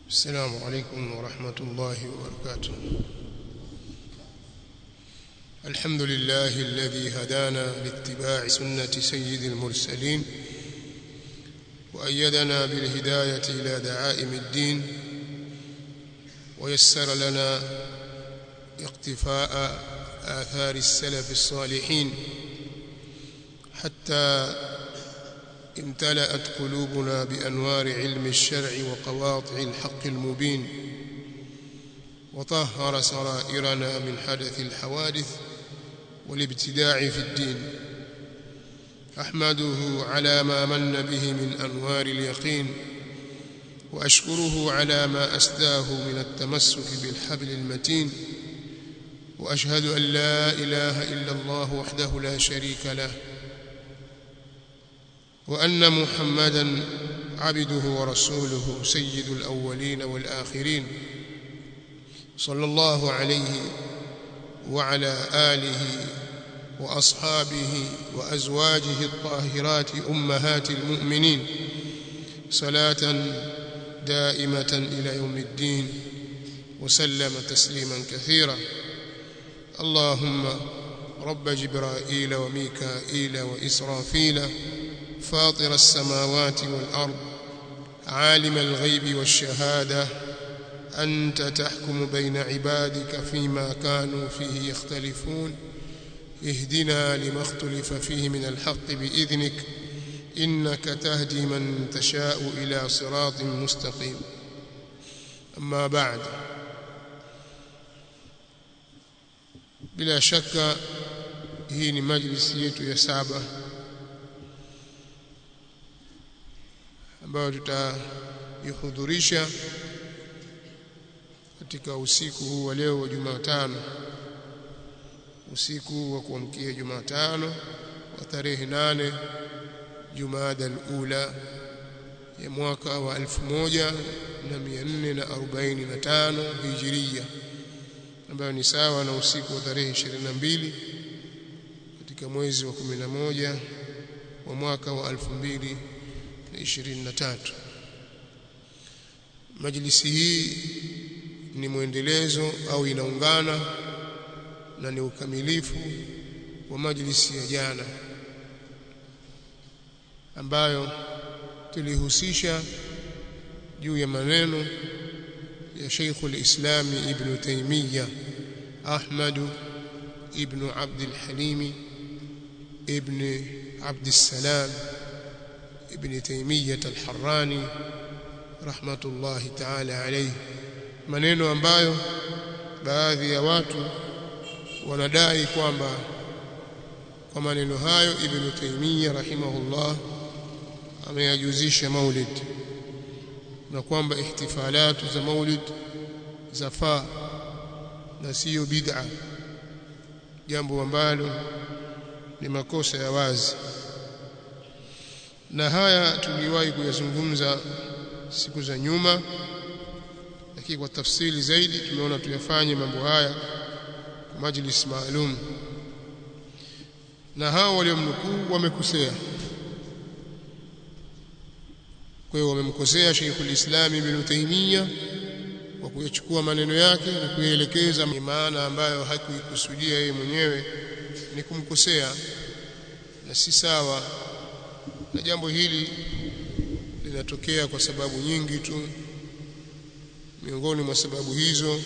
السلام عليكم ورحمة الله وبركاته الحمد لله الذي هدانا لاتباع سنة سيد المرسلين وأيدنا بالهداية إلى دعائم الدين ويسر لنا اقتفاء آثار السلف الصالحين حتى امتلأت قلوبنا بأنوار علم الشرع وقواطع الحق المبين وطهر سرائرنا من حدث الحوادث والابتداع في الدين أحمده على ما من به من أنوار اليقين وأشكره على ما أسداه من التمسك بالحبل المتين وأشهد أن لا إله إلا الله وحده لا شريك له وأن محمدا عبده ورسوله سيد الأولين والآخرين صلى الله عليه وعلى آله وأصحابه وأزواجه الطاهرات أمهات المؤمنين صلاة دائمة إلى يوم الدين وسلم تسليما كثيرا اللهم رب جبرائيل وميكائيل وإسرافيل فاطر السماوات والأرض عالم الغيب والشهادة أنت تحكم بين عبادك فيما كانوا فيه يختلفون اهدنا لما اختلف فيه من الحق بإذنك إنك تهدي من تشاء إلى صراط مستقيم أما بعد bila shaka hii ni majlisi yetu ya saba ambayo tutaihudhurisha katika usiku huu wa leo wa Jumatano usiku wa kuamkia Jumatano wa tarehe nane Jumada al-Ula ya mwaka wa 1445 Hijria ambayo ni sawa na usiku wa tarehe 22 katika mwezi wa 11 wa mwaka wa 2023 Majlisi hii ni mwendelezo au inaungana na ni ukamilifu wa majlisi ya jana ambayo tulihusisha juu ya maneno ya Sheikh al-Islam Ibn Taymiyyah Ahmad Ibn Abd al-Halim Ibn Abd السلام Ibn Taymiyyah al-Harrani rahmatullahi ta'ala alayhi maneno ambayo baadhi ya watu wanadai kwamba kwa maneno hayo Ibn Taymiyyah rahimahullah ameyajuzisha maulid na kwamba ihtifalatu za maulid zafaa na siyo bid'a jambo ambalo ni makosa ya wazi na haya tuliwahi kuyazungumza siku za nyuma lakini kwa tafsiri zaidi tumeona tuyafanye mambo haya kwa majlis maalum na hao waliomnukuu wamekosea kwa hiyo wamemkosea Sheikhul Islam Ibn Taymiyyah kwa kuyachukua maneno yake na kuyaelekeza maana ambayo hakuikusudia yeye mwenyewe ni kumkosea na si sawa na jambo hili linatokea kwa sababu nyingi tu miongoni mwa sababu hizo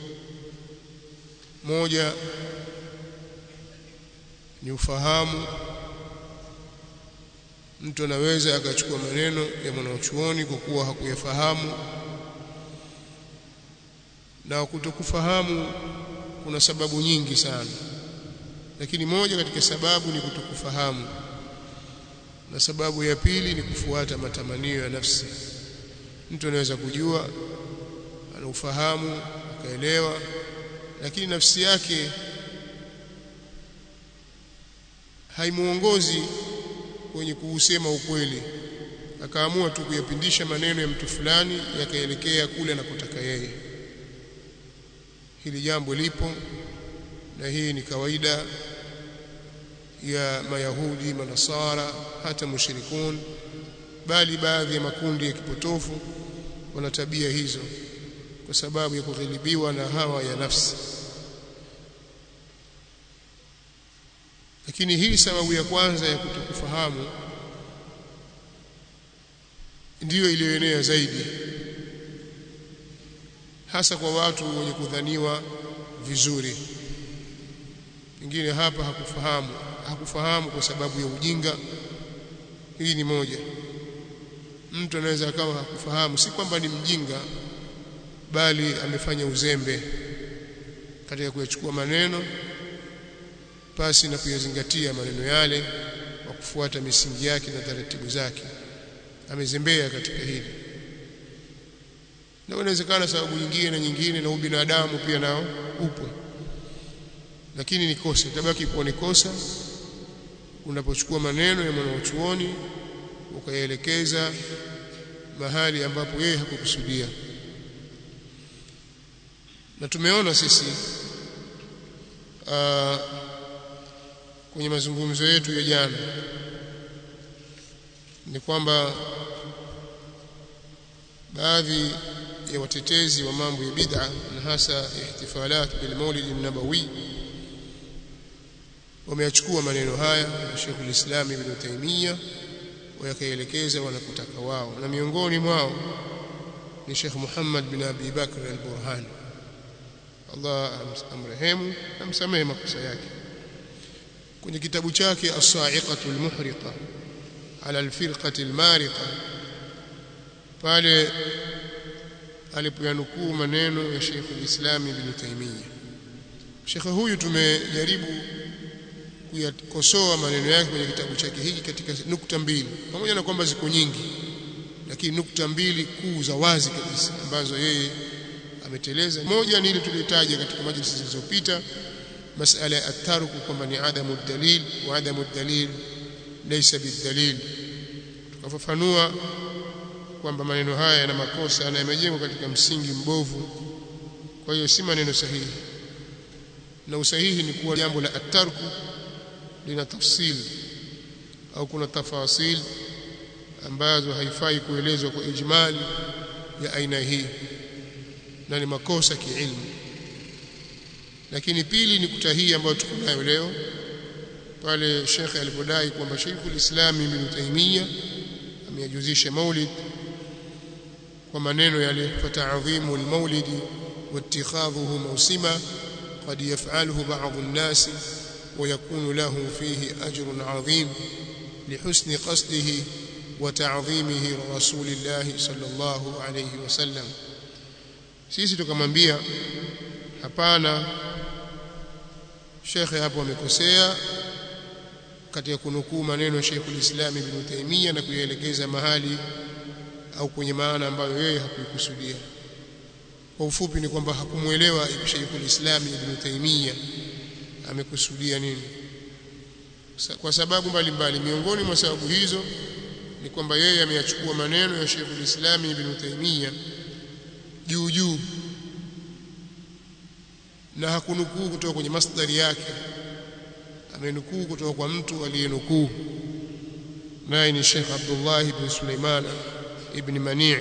moja ni ufahamu mtu anaweza akachukua maneno ya mwanachuoni kwa kuwa hakuyafahamu na kutokufahamu kuna sababu nyingi sana lakini moja katika sababu ni kutokufahamu na sababu ya pili ni kufuata matamanio ya nafsi mtu anaweza kujua ana ufahamu akaelewa lakini nafsi yake haimuongozi kwenye kuusema ukweli akaamua tu kuyapindisha maneno ya mtu fulani yakaelekea kule anakotaka yeye hili jambo lipo na hii ni kawaida ya mayahudi manasara hata mushrikun bali baadhi ya makundi ya kipotofu wana tabia hizo kwa sababu ya kughilibiwa na hawa ya nafsi lakini hii sababu ya kwanza ya kutokufahamu ndiyo iliyoenea zaidi hasa kwa watu wenye kudhaniwa vizuri pengine hapa hakufahamu hakufahamu kwa sababu ya ujinga hii ni moja mtu anaweza akawa hakufahamu si kwamba ni mjinga bali amefanya uzembe katika kuyachukua maneno pasi na kuyazingatia maneno yale kwa kufuata misingi yake na taratibu zake amezembea katika hili na inawezekana sababu nyingine na nyingine na ubinadamu pia nao upo lakini ni kosa tabaki kuwa ni kosa unapochukua maneno ya mwanachuoni ukayaelekeza mahali ambapo yeye hakukusudia na tumeona sisi aa, kwenye mazungumzo yetu ya jana ni kwamba baadhi ya watetezi wa mambo ya bid'a na hasa ihtifalat bil maulid an-nabawi wameachukua maneno haya ya Sheikh al-Islam Ibn Taymiyyah wakaelekeza wanakotaka wao na miongoni mwao ni Sheikh Muhammad bin Abi Bakr al-Burhani Allah amrehemu amsamehe makosa yake kwenye kitabu chake as-sa'iqatu al-muhriqa ala al-firqati al-mariqa pale alipoyanukuu maneno ya Sheikh al-Islam Ibn Taymiyyah Sheikh huyu tumejaribu kuyakosoa maneno yake kwenye kitabu chake hiki katika nukta mbili pamoja na kwamba ziko nyingi lakini nukta mbili kuu za wazi kabisa ambazo yeye ameteleza moja ni ile tuliyotaja katika majlisi zilizopita masala ya ataruku kwamba ni adamu dalil wa adamu dalil laysa bidalil tukafafanua kwamba maneno haya yana makosa na yamejengwa katika msingi mbovu kwa hiyo si maneno sahihi na usahihi ni kuwa jambo la atarku lina tafsil au kuna tafasil ambazo haifai kuelezwa kwa ijmali ya aina hii na ni makosa kiilmu lakini pili ni kuta hii ambayo tuko nayo leo pale shekhe alipodai kwamba Sheikhul Islam Ibn Taymiyyah ameyajuzisha maulid kwa maneno yale fata'dhimu al-maulidi واتخاذه موسما قد يفعله بعض الناس ويكون له فيه أجر عظيم لحسن قصده وتعظيمه لرسول الله صلى الله عليه وسلم sisi tukamwambia hapana shekhe hapo amekosea katika kunukuu maneno ya Sheikhul Islam Ibn Taymiyyah na kuyaelekeza mahali au kwenye maana ambayo yeye hakuikusudia kwa ufupi ni kwamba hakumuelewa Sheikhul Islam Ibn Taymiyyah amekusudia nini kwa sababu mbalimbali miongoni mwa sababu hizo ni kwamba yeye ameyachukua maneno ya Sheikhul Islam Ibn Taymiyyah juu juu na hakunukuu kutoka kwenye masdari yake amenukuu kutoka kwa mtu aliyenukuu naye ni Sheikh Abdullah ibn Sulaiman ibn Mani'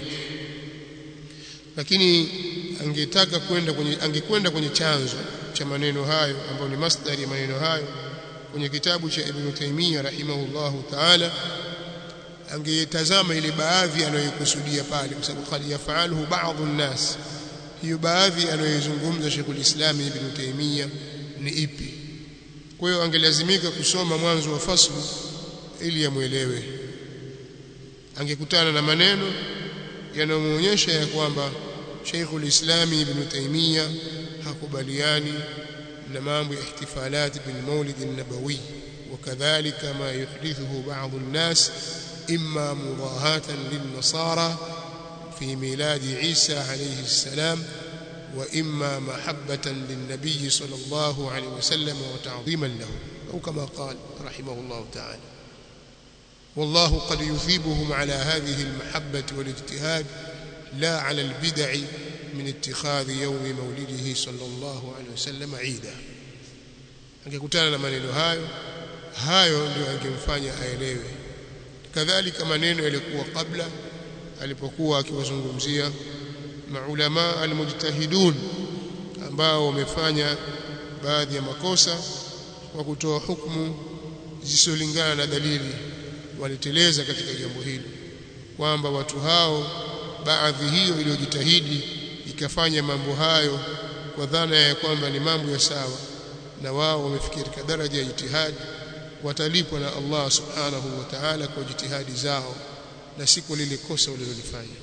lakini angetaka kwenda kwenye angekwenda kwenye chanzo cha maneno hayo ambayo ni masdari ya maneno hayo kwenye kitabu cha Ibn Taymiyyah rahimahullahu ta'ala angetazama ile baadhi anayokusudia pale kwa sababu qad yafaluhu ba'dhu an-nas hiyo baadhi anayozungumza Sheikhul Islam Ibn Taymiyyah ni ipi kwa hiyo angelazimika kusoma mwanzo wa faslu ili amuelewe angekutana na maneno yanayomuonyesha ya kwamba Sheikhul Islam Ibn Taymiyyah hakubaliani na mambo ya ihtifalat bil Maulid an-Nabawi وكذلك ما يحدثه بعض الناس إما مضاهاة للنصارى في ميلاد عيسى عليه السلام وإما محبة للنبي صلى الله عليه وسلم وتعظيما له أو كما قال رحمه الله تعالى والله قد يثيبهم على هذه المحبة والاجتهاد لا على البدع من اتخاذ يوم مولده صلى الله عليه وسلم عيدا angekutana na maneno hayo hayo ndio angemfanya aelewe kadhalika maneno yalikuwa kabla alipokuwa akiwazungumzia maulama almujtahidun ambao wamefanya baadhi ya makosa kwa kutoa hukumu zisizolingana na dalili waliteleza katika jambo hili kwamba watu hao baadhi hiyo iliyojitahidi ikafanya mambo hayo kwa dhana ya kwamba ni mambo ya sawa na wao wamefikia katika daraja ya jitihadi watalipwa na Allah subhanahu wa ta'ala kwa jitihadi zao na si kwa lile kosa walilolifanya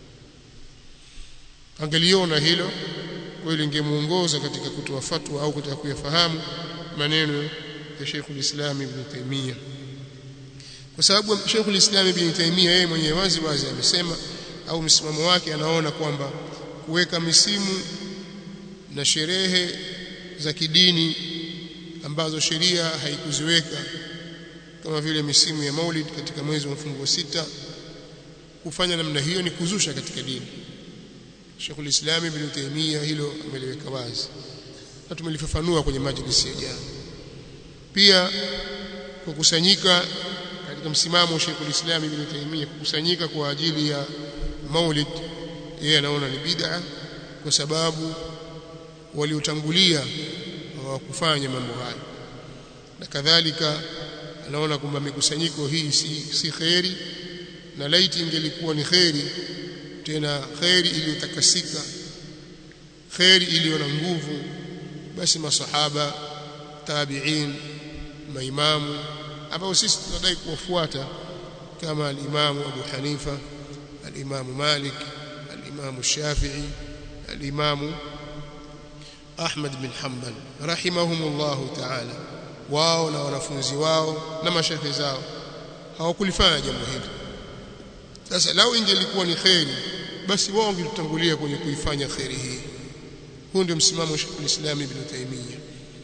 angeliona hilo kweli ingemuongoza katika kutoa fatwa au katika kuyafahamu maneno ya Sheikhul Islam Ibn Taymiyyah kwa sababu Sheikhul Islam Ibn Taymiyyah yeye mwenyewe wazi wazi amesema au msimamo wake anaona kwamba kuweka misimu na sherehe za kidini ambazo sheria haikuziweka kama vile misimu ya Maulid katika mwezi wa mfungo sita kufanya namna hiyo ni kuzusha katika dini Sheikhul Islam Ibn Taymiyyah hilo ameliweka wazi na tumelifafanua kwenye majlisi ya jana pia kukusanyika katika msimamo wa Sheikhul Islam Ibn Taymiyyah kukusanyika kwa ajili ya Maulid yeye anaona ni bid'a kwa sababu waliotangulia hawakufanya mambo hayo na kadhalika anaona kwamba mikusanyiko hii si, si kheri na laiti ingelikuwa ni kheri tena kheri iliyotakasika kheri iliyo na nguvu basi masahaba tabi'in maimamu ambao sisi tunadai kuwafuata kama al-Imamu Abu Hanifa al-Imamu Malik al-Imamu Shafi'i al-Imamu Ahmad bin Hanbal rahimahumullahu ta'ala wao na wanafunzi wao na mashehe zao hawakulifanya jambo hili sasa lao ingelikuwa ni kheri basi wao wangetutangulia kwenye kuifanya kheri hii huu ndio msimamo wa Sheikh Islam Ibn Taymiyyah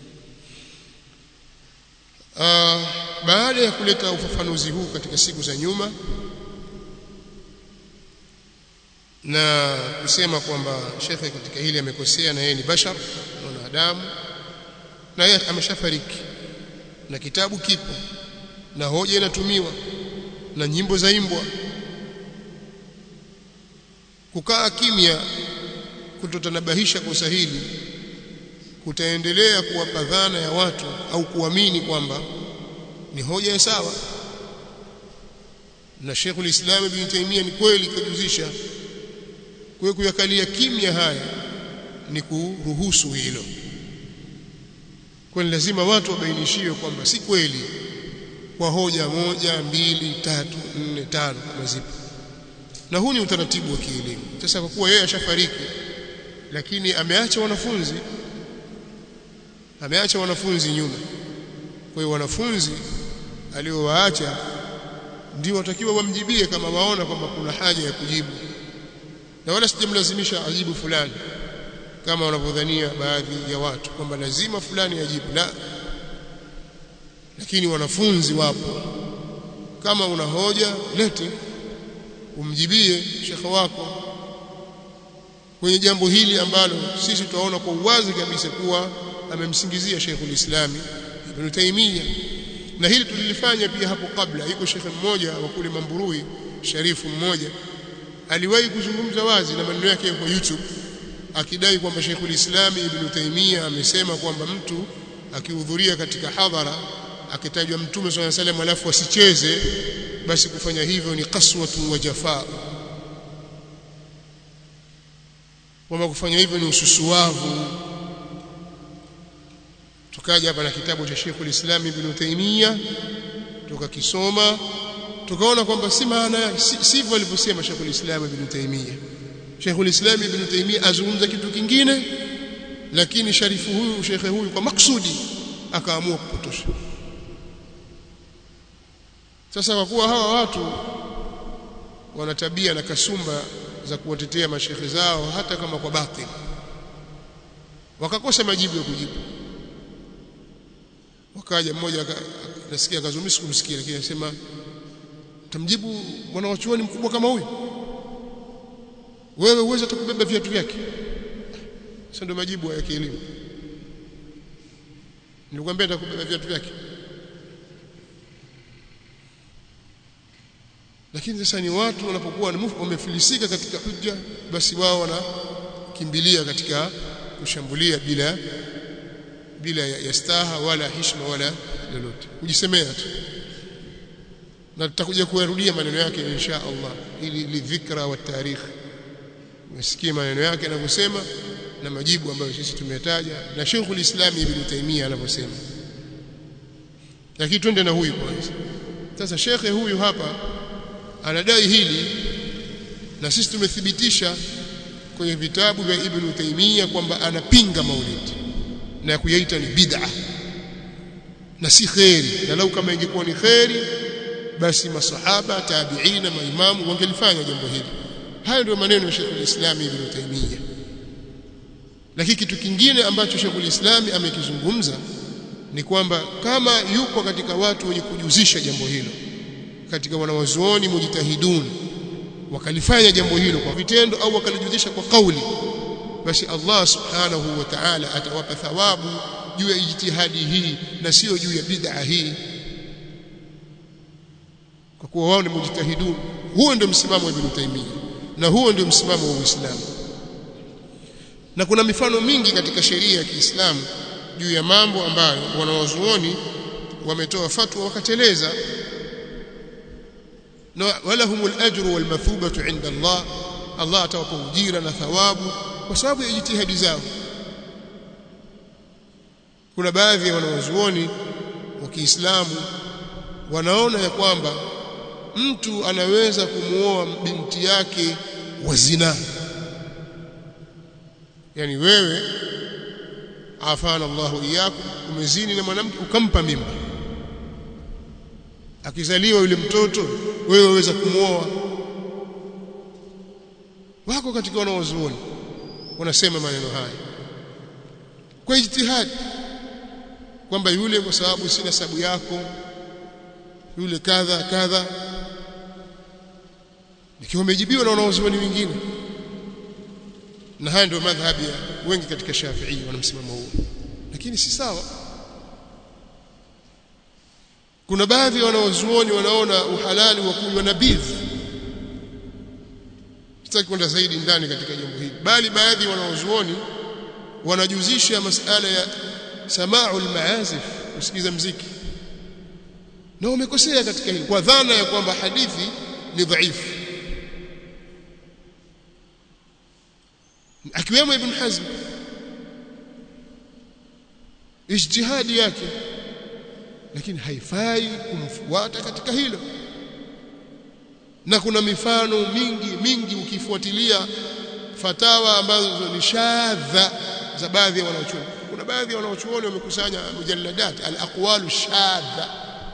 uh, baada ya kuleta ufafanuzi huu katika siku za nyuma na kusema kwamba shekhe katika hili amekosea na yeye ni bashar na mwanadamu na yeye ameshafariki na kitabu kipo na hoja inatumiwa na nyimbo zaimbwa kukaa kimya kutotanabahisha kosa hili kutaendelea kuwapa dhana ya watu au kuamini kwamba ni hoja ya sawa na Sheikhul Islam Ibn Taymiyyah ni kweli kujuzisha kwa kuyakalia kimya haya ni kuruhusu hilo kwa lazima watu wabainishiwe kwamba si kweli kwa hoja moja mbili tatu nne tano kama zipo na huu ni utaratibu wa kielimu sasa kwa kuwa yeye ashafariki lakini ameacha wanafunzi ameacha wanafunzi nyuma kwa hiyo wanafunzi aliowaacha ndio watakiwa wamjibie kama waona kwamba kuna haja ya kujibu na wala sijamlazimisha ajibu fulani kama wanavyodhania baadhi ya watu kwamba lazima fulani ajibu la lakini wanafunzi wapo kama una hoja lete umjibie shekhe wako kwenye jambo hili ambalo sisi tunaona kwa uwazi kabisa kuwa amemsingizia Sheikhul Islami Ibn Taymiyyah na hili tulilifanya pia hapo kabla yuko shekhe mmoja wa kule Mamburui Sharifu mmoja aliwahi kuzungumza wazi na maneno yake kwa YouTube akidai kwamba Sheikhul Islami Ibn Taymiyyah amesema kwamba mtu akihudhuria katika hadhara akitajwa Mtume swalla salam alafu asicheze basi kufanya hivyo ni qaswatu wa jafaa kwamba kufanya hivyo ni ususuavu tukaja hapa na kitabu cha Sheikhul Islam Ibn Taymiyyah tukakisoma tukaona kwamba si maana sivyo alivyosema Sheikhul Islam Ibn Taymiyyah Sheikhul Islam Ibn Taymiyyah azungumza kitu kingine lakini sharifu huyu shekhe huyu kwa maksudi akaamua kupotosha sasa kwa kuwa hawa watu wana tabia na kasumba za kuwatetea mashekhe zao hata kama kwa batili wakakosa majibu ya kujibu wakaja mmoja nasikia kazumisi kumsikia lakini anasema tamjibu mwana wa chuoni mkubwa kama huyu wewe uweze kubeba viatu vyake sasa ndio majibu ya kielimu nilikwambia nitakubeba viatu vyake lakini sasa ni watu wanapokuwa wamefilisika katika hujja basi wao wanakimbilia katika kushambulia bila bila ya, ya staha wala hishma wala lolote kujisemea tu na tutakuja kuyarudia maneno yake insha Allah ili lidhikra wa tarikh msikie maneno yake anavyosema na majibu ambayo sisi tumetaja na Sheikh ulislam Ibn Taymiyyah anavyosema lakini twende na huyu kwanza sasa shekhe huyu hapa anadai hili na sisi tumethibitisha kwenye vitabu vya Ibn Taymiyyah kwamba anapinga maulidi na kuyaita ni bid'a na si kheri na lau kama ingekuwa ni kheri basi masahaba tabiina maimamu wangelifanya jambo hili hayo ndio maneno ya Sheikh al-Islam Ibn Taymiyyah lakini kitu kingine ambacho Sheikh al-Islam amekizungumza ni kwamba kama yuko katika watu wenye kujuzisha jambo hilo katika wanawazuoni mujtahidun wakalifanya jambo hilo kwa vitendo au wakalijuzisha kwa kauli basi Allah subhanahu wa ta'ala atawapa thawabu juu ya ijtihadi hii na sio juu ya bid'a hii kwa kuwa wao ni mujtahidun huo ndio msimamo wa Ibn Taymiyyah na huo ndio msimamo wa Uislamu na kuna mifano mingi katika sheria ya Kiislamu juu ya mambo ambayo wanawazuoni wametoa fatwa wakateleza na walahumul ajru wal mathubatu inda Allah Allah atawapa ujira na thawabu kwa sababu ya jitihadi zao kuna baadhi ya wanawazuoni wa Kiislamu wanaona ya kwamba mtu anaweza kumuoa binti yake wa zina yani wewe afana Allahu iyakum umezini na mwanamke ukampa mimba akizaliwa yule mtoto wewe waweza kumuoa wako katika wanaozuoni wanasema maneno haya kwa ijtihadi kwamba yule kwa sababu sina sababu yako yule kadha kadha ikiwa umejibiwa na wanaozuoni wengine na haya ndio madhhabi ya wengi katika Shafi'i wana msimamo huo lakini si sawa kuna baadhi ya wanaozuoni wanaona uhalali wa kunywa nabidh sitaki kwenda zaidi ndani katika jambo hili bali baadhi ya wanaozuoni wanajuzisha masala ya sama'ul maazif kusikiza mziki na wamekosea katika hili kwa dhana ya kwamba hadithi ni dhaifu akiwemo ibn Hazm ijtihadi yake lakini haifai kumfuata katika hilo na kuna mifano mingi mingi ukifuatilia fatawa ambazo ni shadha za baadhi ya wanaochuoni kuna baadhi ya wanaochuoni wamekusanya mujalladat al-aqwalu shadha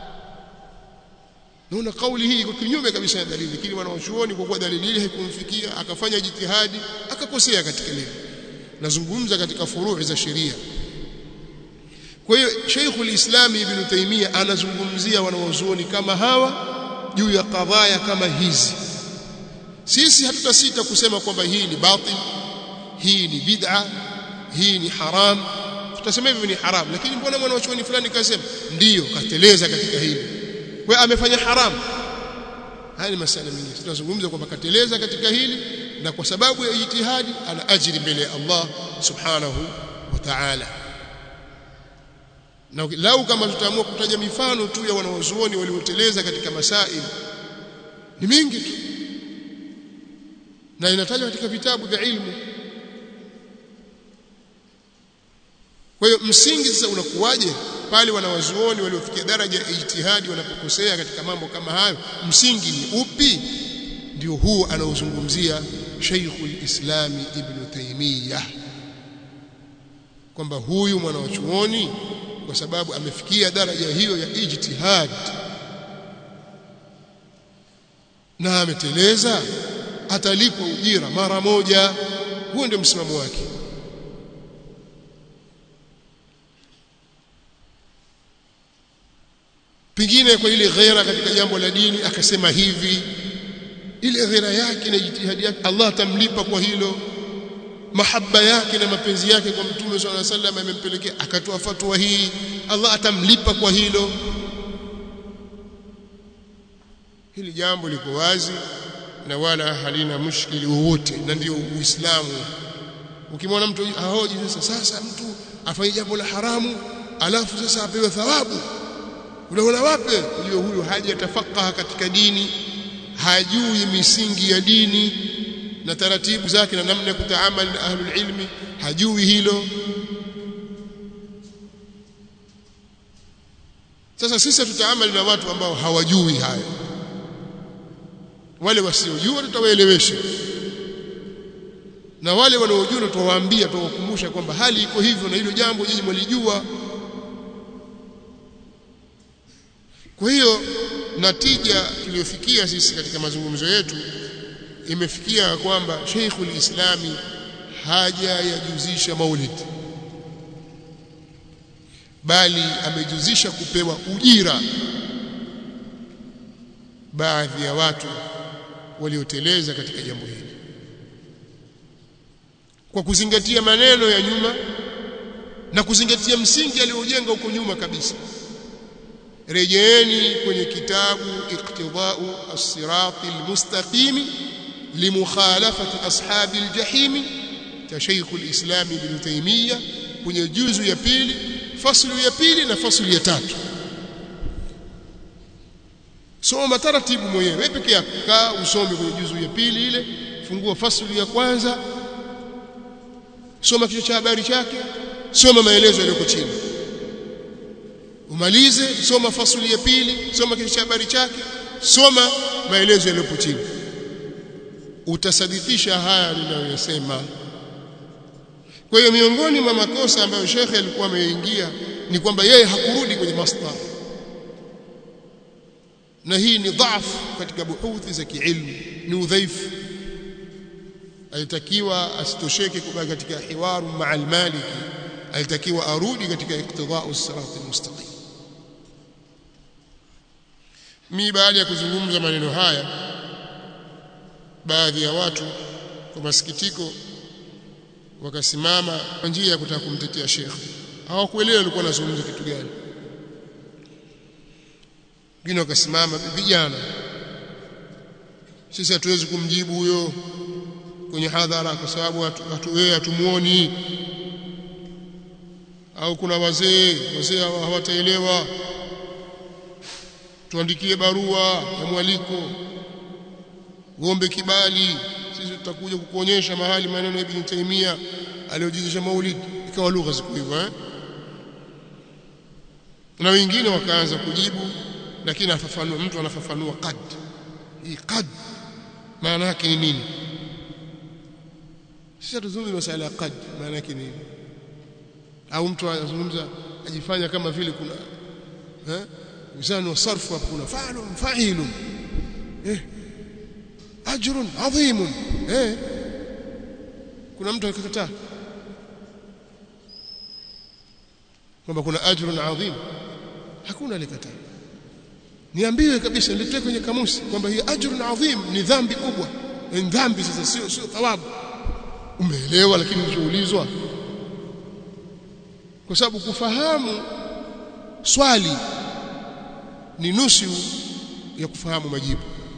naona kauli hii iko kinyume kabisa na dalili lakini wanaochuoni kwa kuwa dalili ile haikumfikia akafanya jitihadi akakosea katika lile nazungumza katika furuu za sheria kwa hiyo Sheikhul Islam Ibn Taymiyyah anazungumzia wanaozuoni kama hawa juu ya kadhaya kama hizi sisi hatutasita kusema kwamba hii ni batil hii ni bid'a hii ni haram tutasema hivi ni haram lakini mbona mwanachuoni fulani kasema ndiyo kateleza katika hili kwa amefanya haram haya ni masala mengine tunazungumza kwamba kateleza katika hili na kwa sababu ya ijtihadi ana ajiri mbele ya Allah subhanahu wa ta'ala na lau kama tutaamua kutaja mifano tu ya wanaozuoni walioteleza katika masail ni mingi tu na inatajwa katika vitabu vya ilmu kwa hiyo msingi sasa unakuwaje pale wanawazuoni waliofikia daraja ya ijtihadi wanapokosea katika mambo kama hayo msingi ni upi ndio huu anaozungumzia Sheikhul Islami Ibn Taymiyyah kwamba huyu mwanawachuoni kwa sababu amefikia daraja hiyo ya ijtihad na ameteleza atalipwa ujira mara moja huo ndio msimamo wake pengine kwa ile ghera katika jambo la dini akasema hivi ile ghera yake na jitihadi yake Allah atamlipa kwa hilo mahaba yake na mapenzi yake kwa mtume swalla alayhi wasallam amempelekea akatoa fatwa hii Allah atamlipa kwa hilo hili jambo liko wazi na wala halina mushkili wowote na ndio uislamu ukimwona mtu ahoji sasa sasa mtu afanye jambo la haramu alafu sasa apewe thawabu unaona wapi ujue huyu hajatafakaha katika dini hajui misingi ya dini na taratibu zake na namna ya kutaamali na ahlul ilmi hajui hilo sasa sisi tutaamali na watu ambao hawajui hayo wale wasiojua tutawaelewesha na wale wanaojua tutawaambia tutawakumbusha kwamba hali iko hivyo na hilo jambo nyinyi mwalijua kwa hiyo natija tuliyofikia sisi katika mazungumzo yetu imefikia kwamba Sheikhul Islami haja yajuzisha maulid bali amejuzisha kupewa ujira baadhi ya watu walioteleza katika jambo hili kwa kuzingatia maneno ya nyuma na kuzingatia msingi aliojenga huko nyuma kabisa rejeeni kwenye kitabu iqtidau as-sirati al-mustaqim limukhalafati ashabi al-jahim cha Sheikh al-Islam Ibn Taymiyyah kwenye juzu ya pili faslu ya pili na faslu ya tatu soma taratibu mwenyewe wewe peke yako kaa usome kwenye juzu ya pili ile fungua faslu ya kwanza soma kichwa cha habari chake soma maelezo yaliyoko chini umalize soma fasuli ya pili soma kichwa cha habari chake soma maelezo yaliyopo chini utasadikisha haya ninayoyasema kwa hiyo miongoni mwa makosa ambayo shekhe alikuwa ameingia ni kwamba yeye hakurudi kwenye masdar na hii ni dhaifu katika buhuthi za kiilmu ni udhaifu alitakiwa asitosheke kubaki katika hiwaru maa almaliki alitakiwa arudi katika iktidau sirati almustaqim mi baada ya kuzungumza maneno haya baadhi ya watu kwa masikitiko wakasimama kwa njia ya kutaka kumtetea shekhe hawakuelewa alikuwa anazungumza kitu gani wengine wakasimama vijana sisi hatuwezi kumjibu huyo kwenye hadhara kwa sababu watu wewe hatumuoni au kuna wazee wazee hawataelewa tuandikie barua ya mwaliko uombe kibali sisi tutakuja kukuonyesha mahali maneno ya Ibn Taymiyyah aliyojizisha maulid ikawa lugha ziko hivyo eh na wengine wakaanza kujibu lakini afafanua mtu anafafanua qad hii qad maana yake ni nini sisi tuzungumze masala ya qad maana yake nini au mtu anazungumza ajifanya kama vile kuna eh mizani wa sarfu hapo kuna fa'ilun fa'ilun eh ajrun adhim eh kuna mtu akakataa kwamba kuna ajrun adhim hakuna alikataa niambiwe kabisa niletee kwenye kamusi kwamba hii ajrun adhim ni dhambi kubwa ni dhambi sasa sio sio thawabu umeelewa lakini ukiulizwa kwa sababu kufahamu swali ni nusu ya kufahamu majibu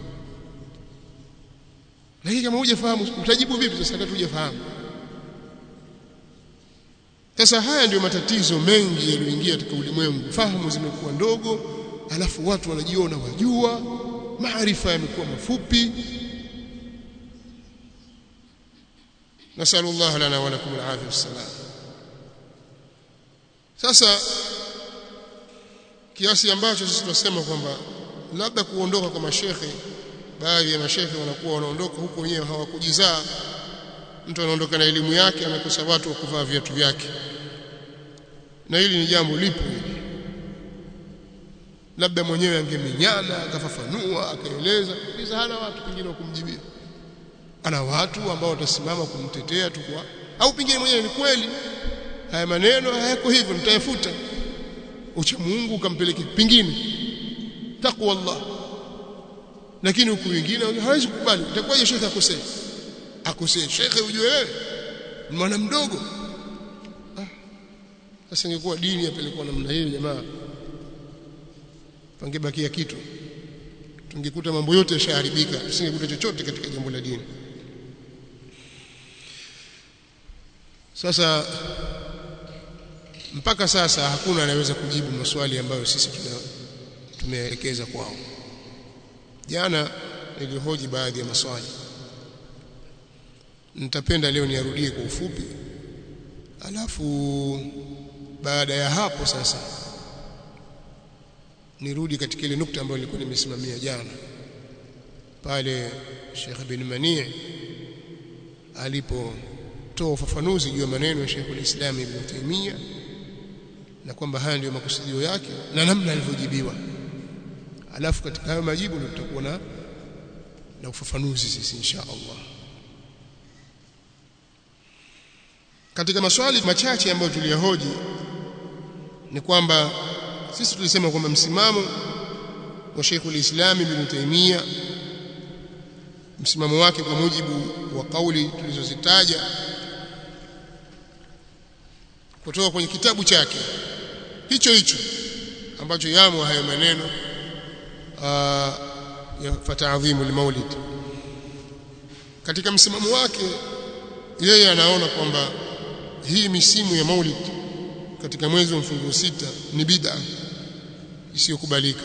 lakini kama hujafahamu utajibu vipi sasa wakati hujafahamu sasa haya ndio matatizo mengi yaliyoingia katika ulimwengu fahamu zimekuwa ndogo alafu watu wanajiona wajua maarifa yamekuwa mafupi nasallu Allah lana wa lakum al-afiyah wassalam sasa kiasi ambacho sisi tunasema kwamba labda kuondoka kwa mashekhe baadhi ya mashekhe wanakuwa wanaondoka huko wenyewe hawakujizaa mtu anaondoka na elimu yake anakosa watu wa kuvaa viatu vyake na hili ni jambo lipo hili labda mwenyewe angemenyana akafafanua akaeleza kisa hana watu pengine wa kumjibia ana watu ambao watasimama kumtetea tu kwa au pengine mwenyewe ni kweli haya maneno hayako hivyo mtayafuta ucha Mungu ukampeleke pingine takwa Allah lakini huku wengine hawezi kukubali itakuwaje shekhe akosee akosee shekhe ujue wewe ni mwana mdogo ah sasa ingekuwa dini yapelekwa namna hiyo jamaa pangebakia kitu tungekuta mambo yote yashaharibika tusingekuta chochote katika jambo la dini sasa mpaka sasa hakuna anayeweza kujibu maswali ambayo sisi tuna tumeelekeza kwao jana nilihoji baadhi ya maswali nitapenda leo niarudie kwa ufupi alafu baada ya hapo sasa nirudi katika ile nukta ambayo nilikuwa nimesimamia jana pale Sheikh bin Mani' alipotoa ufafanuzi juu ya maneno ya Sheikh al-Islam Ibn Taymiyyah na kwamba haya ndiyo makusudio yake na namna alivyojibiwa alafu katika hayo majibu ndio tutakuwa na na ufafanuzi sisi insha Allah katika maswali machache ambayo tuliyahoji ni kwamba sisi tulisema kwamba msimamo wa Sheikh al-Islam Ibn Taymiyyah msimamo wake kwa mujibu wa kauli tulizozitaja kutoka kwenye kitabu chake hicho hicho ambacho yamo hayo maneno ya fata'dhimu al-maulid katika msimamo wake yeye anaona kwamba hii misimu ya maulid katika mwezi wa mfungo sita ni bid'a isiyokubalika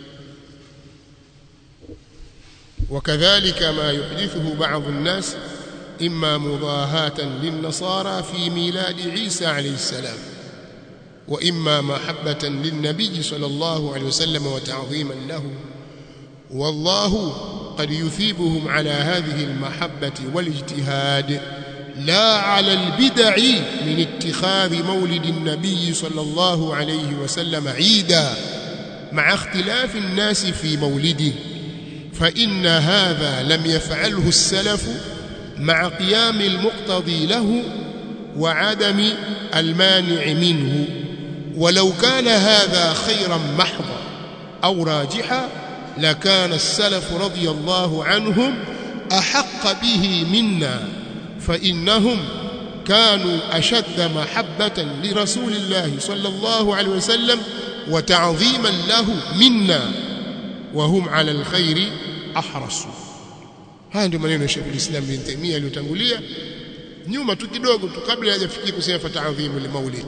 وكذلك ما يحدثه بعض الناس إما مضاهاة للنصارى في ميلاد عيسى عليه السلام وإما محبة للنبي صلى الله عليه وسلم وتعظيما له والله قد يثيبهم على هذه المحبة والاجتهاد لا على البدع من اتخاذ مولد النبي صلى الله عليه وسلم عيدا مع اختلاف الناس في مولده فإن هذا لم يفعله السلف مع قيام المقتضي له وعدم المانع منه ولو كان هذا خيرا محضا أو راجحا لكان السلف رضي الله عنهم أحق به منا فإنهم كانوا أشد محبة لرسول الله صلى الله عليه وسلم وتعظيما له منا وهم على الخير ahrasu haya ndio maneno ya Sheikh al-Islam bin Taymiyyah aliyotangulia nyuma tu kidogo tu kabla hajafikia kusema fata'dhimu limaulid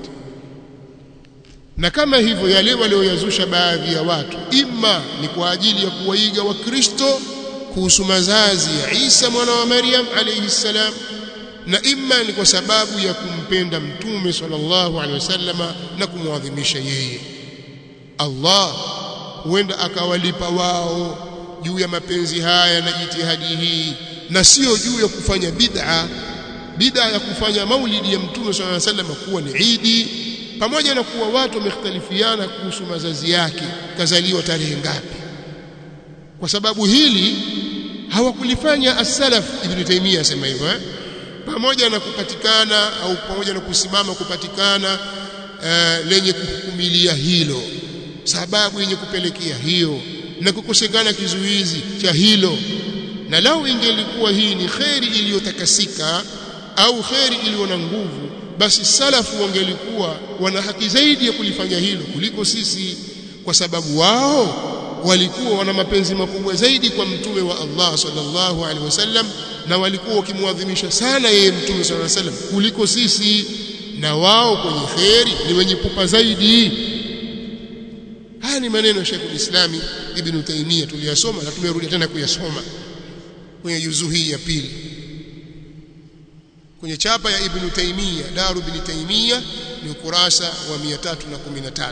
na kama hivyo yale walioyazusha baadhi ya watu imma ni kwa ajili ya kuwaiga wakristo kuhusu mazazi ya Isa mwana wa Maryam alayhi salam na imma ni kwa sababu ya kumpenda mtume sallallahu alaihi wasallama na kumwadhimisha yeye Allah huenda akawalipa wao juu ya mapenzi haya na jitihadi hii na sio juu ya kufanya bid'a bid'a ya kufanya maulidi ya mtume swalla alayhi wasallam kuwa ni idi pamoja na kuwa watu wamekhtalifiana kuhusu mazazi yake kazaliwa tarehe ngapi kwa sababu hili hawakulifanya as-salaf ibn taymiyyah asema hivyo eh? pamoja na kupatikana au pamoja na kusimama kupatikana uh, lenye kuhukumilia hilo sababu yenye kupelekea hiyo na kukosekana kizuizi cha hilo na lau ingelikuwa hii ni kheri iliyotakasika au kheri iliyo na nguvu basi salafu wangelikuwa wana haki zaidi ya kulifanya hilo kuliko sisi kwa sababu wao walikuwa wana mapenzi makubwa zaidi kwa mtume wa Allah sallallahu alaihi wasallam na walikuwa wakimwadhimisha sana yeye mtume sallallahu alaihi wasallam kuliko sisi na wao kwenye kheri ni wenye pupa zaidi haya ni maneno ya Sheikh al-Islami Ibn Taymiyyah tuliyasoma na tumerudi tena kuyasoma kwenye juzuu hii ya pili kwenye chapa ya Ibn Taymiyyah Daru Ibn Taymiyyah ni ukurasa wa 313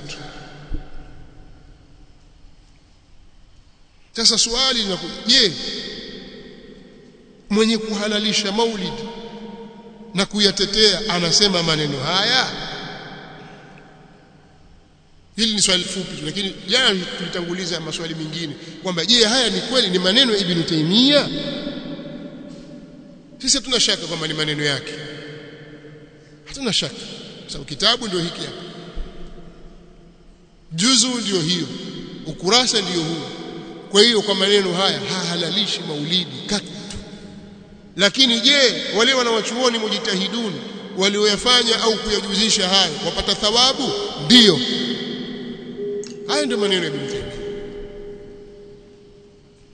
sasa swali linakuja je mwenye kuhalalisha maulid na kuyatetea anasema maneno haya hili ni swali fupi lakini jana tulitanguliza maswali mengine kwamba je haya ni kweli ni maneno ya Ibn Taymiyyah sisi hatuna shaka kwamba ni maneno yake hatuna shaka sababu kitabu ndio hiki hapa juzu ndio hiyo ukurasa ndio huu kwa hiyo kwa maneno haya hahalalishi maulidi katu lakini je wale wanawachuoni mujitahiduni walioyafanya au kuyajuzisha haya wapata thawabu ndiyo haya ndio maneno ya Ibn Taymiyyah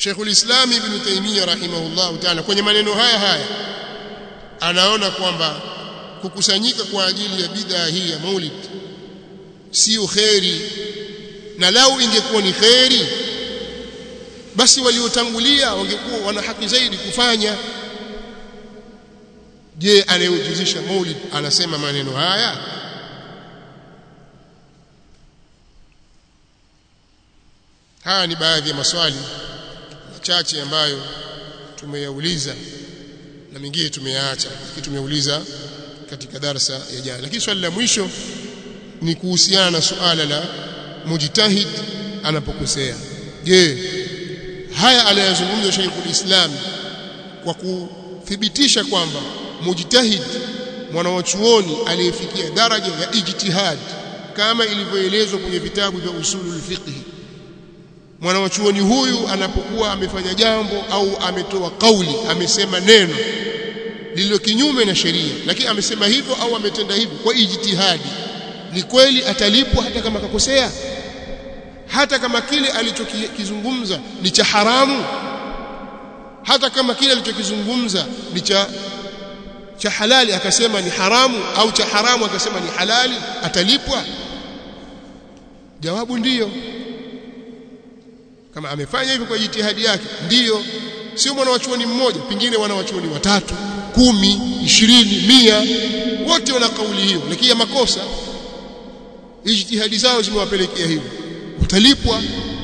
Sheikhul Islam Ibn Taymiyyah rahimahullah ta'ala kwenye maneno haya haya anaona kwamba kukusanyika kwa ajili ya bidhaa hii ya Maulid sio kheri na lau ingekuwa ni kheri basi waliotangulia wangekuwa wana haki zaidi kufanya je anayejuzisha Maulid anasema maneno haya haya ni baadhi ya maswali machache ambayo tumeyauliza na mengine tumeyaacha lakini tumeuliza katika darasa ya jana lakini swali la mwisho ni kuhusiana na suala la mujtahid anapokosea je haya anayozungumza Sheikhul Islam kwa kuthibitisha kwamba mujtahid mwanawachuoni aliyefikia daraja ya ijtihad kama ilivyoelezwa kwenye vitabu vya usulul fiqh mwanawachuoni huyu anapokuwa amefanya jambo au ametoa kauli amesema neno lililo kinyume na sheria lakini amesema hivyo au ametenda hivyo kwa ijtihadi ni kweli atalipwa hata kama kakosea hata kama kile alichokizungumza ni cha haramu hata kama kile alichokizungumza ni cha cha halali akasema ni haramu au cha haramu akasema ni halali atalipwa jawabu ndiyo kama amefanya hivyo kwa jitihadi yake ndiyo sio mwana wachuoni mmoja pengine wana wachuoni watatu kumi ishirini mia wote wana kauli hiyo lakini ya makosa ijtihadi zao zimewapelekea hivyo utalipwa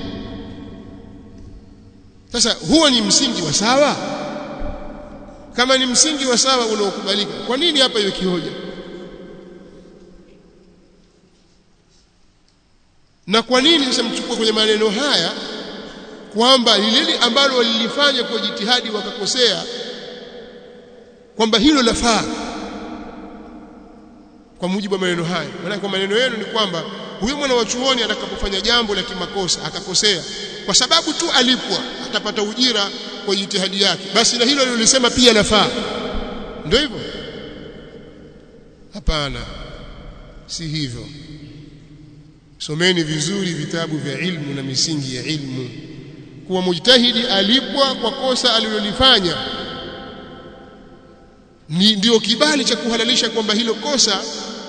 sasa huo ni msingi wa sawa kama ni msingi wa sawa unaokubalika kwa nini hapa iwe kihoja na kwa nini sasa mchukue kwenye maneno haya kwamba lile ambalo walilifanya kwa jitihadi wakakosea kwamba hilo lafaa kwa mujibu wa maneno haya maana kwa maneno yenu ni kwamba huyo mwana wa chuoni atakapofanya jambo la kimakosa akakosea kwa sababu tu alipwa atapata ujira kwa jitihadi yake basi na hilo lilisema pia lafaa ndio hivyo hapana si hivyo someni vizuri vitabu vya ilmu na misingi ya ilmu kuwa mujtahidi alipwa kwa kosa alilolifanya ni ndio kibali cha kuhalalisha kwamba hilo kosa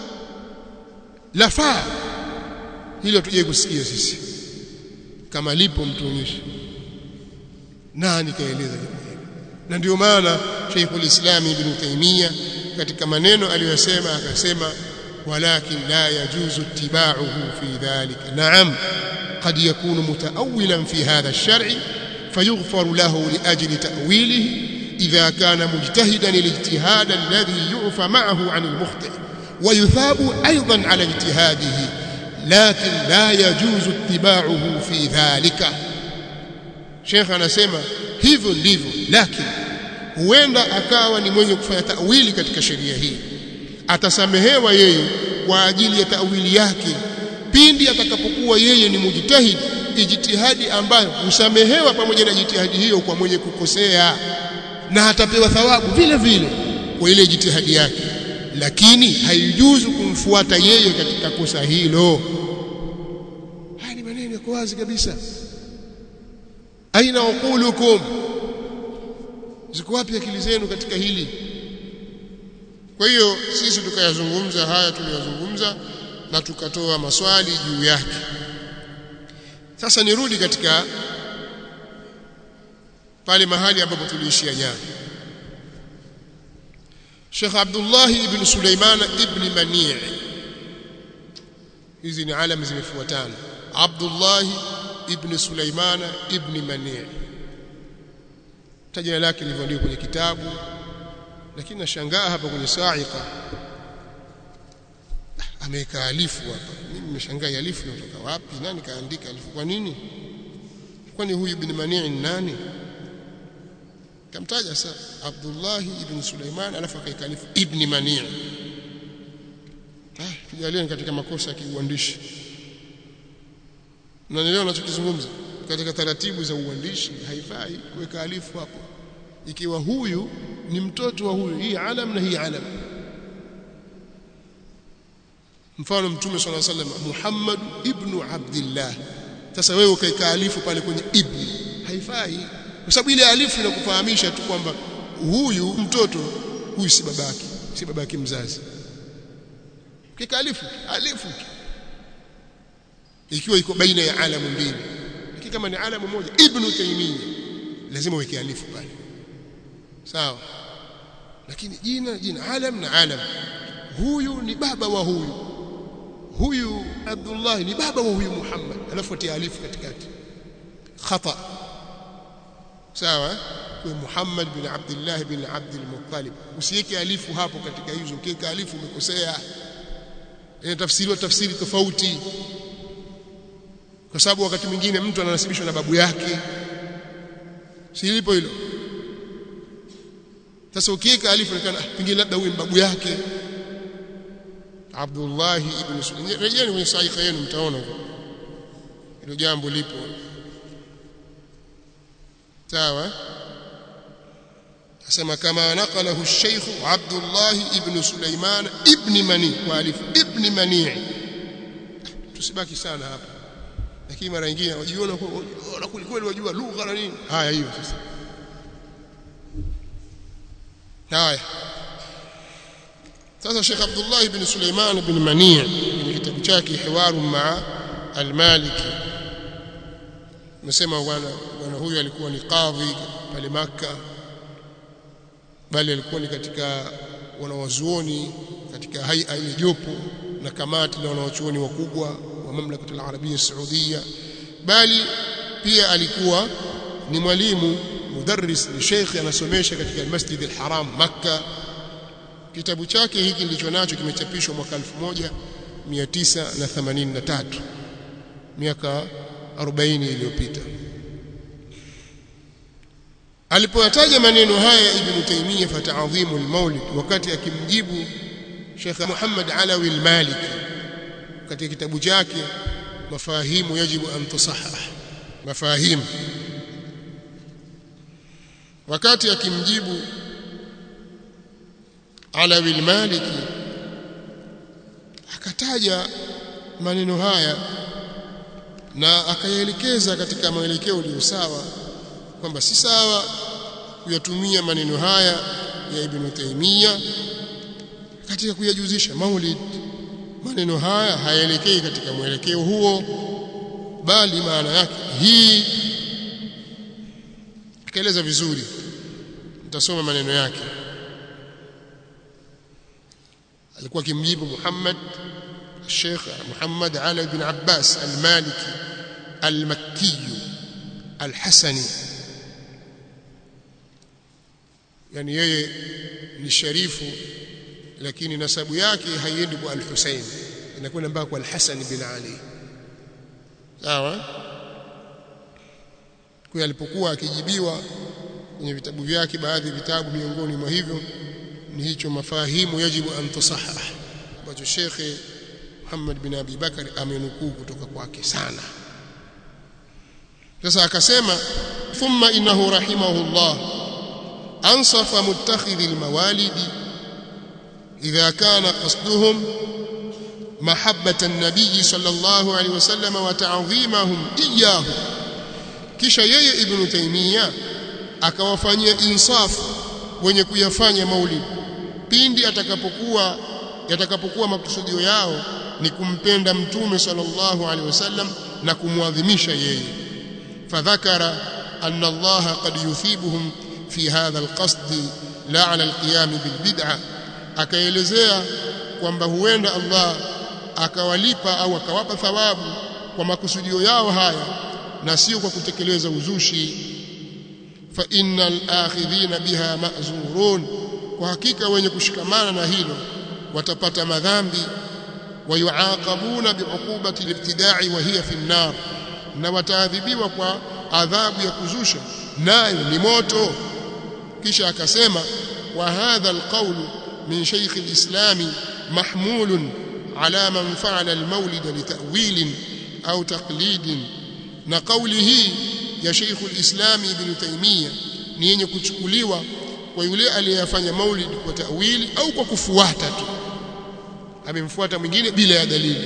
lafaa hilo tuje kusikia sisi kama lipo mtuonyeshe nani kaeleza jambo hili na ndio maana Sheikhul Islam Ibn Taymiyyah katika maneno aliyosema akasema walakin la yajuzu ittiba'uhu fi dhalika na'am قد يكون متأولا في هذا الشرع فيغفر له لأجل تأويله إذا كان مجتهدا الاجتهاد الذي يعفى معه عن المخطئ ويثاب أيضا على اجتهاده لكن لا يجوز اتباعه في ذلك شيخ anasema hivyo ndivyo lakini huenda akawa ni mwenye kufanya tawili katika sheria hii atasamehewa yeye kwa ajili ya tawili yake pindi atakapokuwa yeye ni mujtahid ijtihadi ambayo husamehewa pamoja na jitihadi hiyo kwa mwenye kukosea na atapewa thawabu vile vile kwa ile jitihadi yake lakini haijuzu kumfuata yeye katika kosa hilo haya ni maneno yako wazi kabisa aina uqulukum ziko wapi akili zenu katika hili kwa hiyo sisi tukayazungumza haya tuliyozungumza na tukatoa maswali juu yake sasa nirudi katika pale mahali ambapo tuliishia jana Sheikh Abdullah ibn Sulaiman ibn Mani' hizi ni alama zimefuatana Abdullah ibn Sulaiman ibn Mani' tajina lake lilivyoandikwa kwenye kitabu lakini nashangaa hapa kwenye sa'iqa ameweka alifu hapa mimi nimeshangaa alifu inatoka wapi nani kaandika alifu kwa nini kwani huyu ibn Mani' ni nani kamtaja sasa Abdullah ibn Sulaiman alafu akaika alifu ibn Mani' ah tujalie katika makosa ya kiuandishi unanielewa ninachokizungumza katika taratibu za uandishi haifai kuweka alifu hapo ikiwa huyu ni mtoto wa huyu hii alam na hii alam mfano mtume swalla sallam Muhammad ibn Abdullah sasa wewe ukaika alifu pale kwenye ibn haifai kwa sababu ile alifu inakufahamisha tu kwamba huyu mtoto huyu si babake si babake mzazi kika alifu alifu ikiwa iko baina ya alamu mbili lakini kama ni alamu moja ibn taymiyyah lazima uweke alifu pale sawa lakini jina jina alam na alam huyu ni baba wa huyu huyu Abdullah ni baba wa huyu Muhammad alafu atia alifu katikati khata sawa kwa Muhammad bin Abdullah bin Abd al-Muttalib usiweke alifu hapo katika hizo ukiweka alifu umekosea inatafsiriwa tafsiri tofauti kwa sababu wakati mwingine mtu ananasibishwa na babu yake si lipo hilo sasa ukiweka alifu inaonekana pengine labda huyu babu yake Abdullah ibn Sulaim rejeni kwenye sahiha yenu mtaona hilo jambo lipo sawa asema kama naqalahu الشيخ عبد الله ابن سليمان ابن مني والف ابن مني tusibaki sana hapa lakini mara nyingine wajiona kweli kweli wajua lugha na nini haya hiyo sasa haya sasa Sheikh Abdullah ibn Suleiman ibn Mani' kwenye kitabu chake Hiwaru ma'a al-Maliki nasema bwana bwana huyu alikuwa ni kadhi pale Makka bali alikuwa ni katika wanawazuoni katika haia ile jopo na kamati la wanawachuoni wakubwa wa mamlaka al-Arabia Saudia bali pia alikuwa ni mwalimu mudarris ni sheikh anasomesha katika al-Masjid al-Haram Makka kitabu chake hiki ndicho nacho kimechapishwa mwaka 1983 miaka 40 iliyopita alipoyataja maneno haya ibn Taymiyyah fata'dhimu al-Maulid wakati akimjibu Sheikh Muhammad Alawi al-Maliki katika kitabu chake mafahimu yajibu an tusahhah mafahimu wakati akimjibu Alawi al-Maliki akataja maneno haya na akayaelekeza katika mwelekeo ulio sawa kwamba si sawa kuyatumia maneno haya ya Ibn Taymiyyah katika kuyajuzisha maulid maneno haya hayaelekei katika mwelekeo huo bali maana yake hii akaeleza vizuri nitasoma maneno yake alikuwa kimjibu Muhammad الشيخ محمد علي بن عباس المالكي المكي الحسني yani yeye ni sharifu lakini nasabu yake haiendi kwa al-Husayn inakwenda mpaka kwa al-Hasan bin Ali sawa kwa alipokuwa akijibiwa kwenye vitabu vyake baadhi ya vitabu miongoni mwa hivyo ni hicho mafahimu yajibu an tusahhah ambacho shekhe Muhammad bin Abi Bakar amenukuu kutoka kwake sana sasa akasema thumma innahu rahimahullah ansafa muttakhidhi almawalidi idha kana qasduhum mahabbata an-nabiy sallallahu alayhi wasallam wa ta'dhimahum iyyahu kisha yeye ibn Taymiyyah akawafanyia insafu wenye kuyafanya maulid pindi atakapokuwa yatakapokuwa makusudio yao ni kumpenda mtume sallallahu alaihi wasallam na kumwadhimisha yeye fadhakara anna Allah qad yuthibuhum fi hadha alqasd la ala alqiyam bilbid'ah akaelezea kwamba huenda Allah akawalipa au akawapa thawabu kwa makusudio yao haya na sio kwa kutekeleza uzushi fa innal akhidhina biha ma'zurun kwa hakika wenye kushikamana na hilo watapata madhambi wayuaqabuna biuqubati libtida'i wa hiya fi an-nar na wataadhibiwa kwa adhabu ya kuzusha nayo ni moto kisha akasema wa hadha alqawl min shaykh alislam mahmul ala man fa'ala almawlid litawil au taqlid na kauli hii ya shaykh alislam ibn taymiyyah ni yenye kuchukuliwa kwa yule aliyefanya maulid kwa tawili au kwa kufuata tu amemfuata mwingine bila ya dalili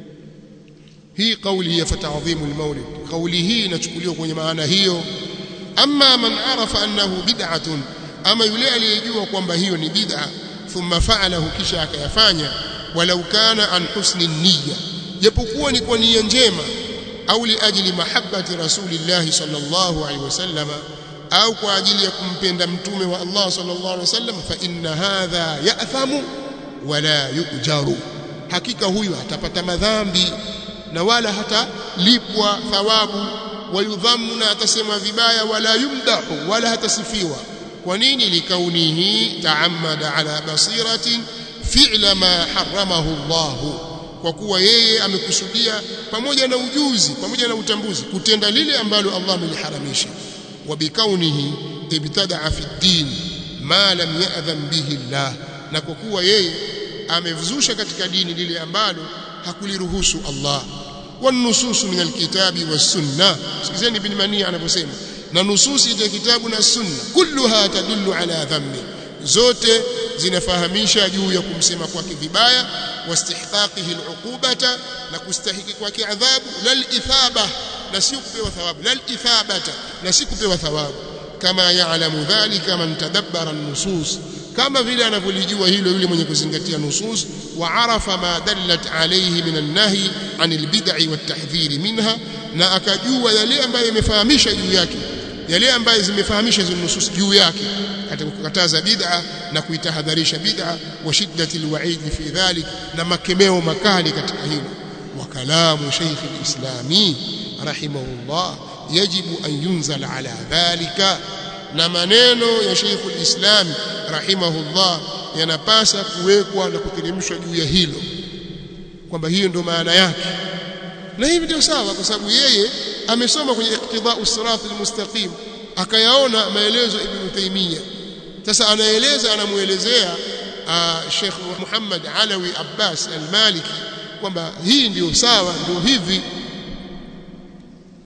hii kauli ya fatadhimu almaulid kauli hii inachukuliwa kwenye maana hiyo amma man arafa annahu bid'atun ama yule aliyejua kwamba hiyo ni bid'a thumma fa'alahu kisha akayafanya walau kana an husni niyya japokuwa ni kwa nia njema au liajli mahabbati rasulillah sallallahu alaihi wasallam au kwa ajili ya kumpenda mtume wa Allah sallallahu alaihi wasallam fa inna hadha ya'thamu wala yujaru hakika huyu atapata madhambi na wala hatalipwa thawabu wayudhamu na atasema vibaya wala yumdahu wala hatasifiwa kwa nini likaunihi taammada ala basiratin fi'la ma haramahu Allah kwa kuwa yeye amekusudia pamoja na ujuzi pamoja na utambuzi kutenda lile ambalo Allah ameliharamisha wa bikaunihi ibtadaa fi din ma lam ya'dhan bihi Allah na kwa kuwa yeye amevzusha katika dini lile ambalo hakuliruhusu Allah والنصوص من الكتاب والسنه sikizeni ibn mania anaposema na nususi ya kitabu na sunna kulluha tadullu ala dhammi zote zinafahamisha juu ya kumsema kwake vibaya wastihqaqihi al'uqubata na kustahiki kwake adhabu lal ithaba na si kupewa thawabu lal ithabata na si kupewa thawabu kama ya'lamu dhalika man tadabbara an-nusus kama vile anavyolijua hilo yule mwenye kuzingatia nusus wa arafa ma dallat alayhi min an-nahy anil bid'i wat tahdhiri minha na akajua yale ambayo imefahamisha juu yake yale ambayo zimefahamisha hizo nusus juu yake katika kukataza bid'a na kuitahadharisha bid'a wa shiddati alwa'id fi dhalik na makemeo makali katika hilo wa kalamu shaykh alislami rahimahullah yajibu an yunzal ala dhalika na maneno ya Sheikh al-Islam rahimahullah yanapasa kuwekwa na kuteremshwa juu ya hilo kwamba hiyo ndio maana yake na hivi ndio sawa kwa sababu yeye amesoma kwenye iqtida'u sirat al-mustaqim akayaona maelezo Ibn Taymiyyah sasa anaeleza anamuelezea Sheikh Muhammad Alawi Abbas al-Maliki kwamba hii ndio sawa ndio hivi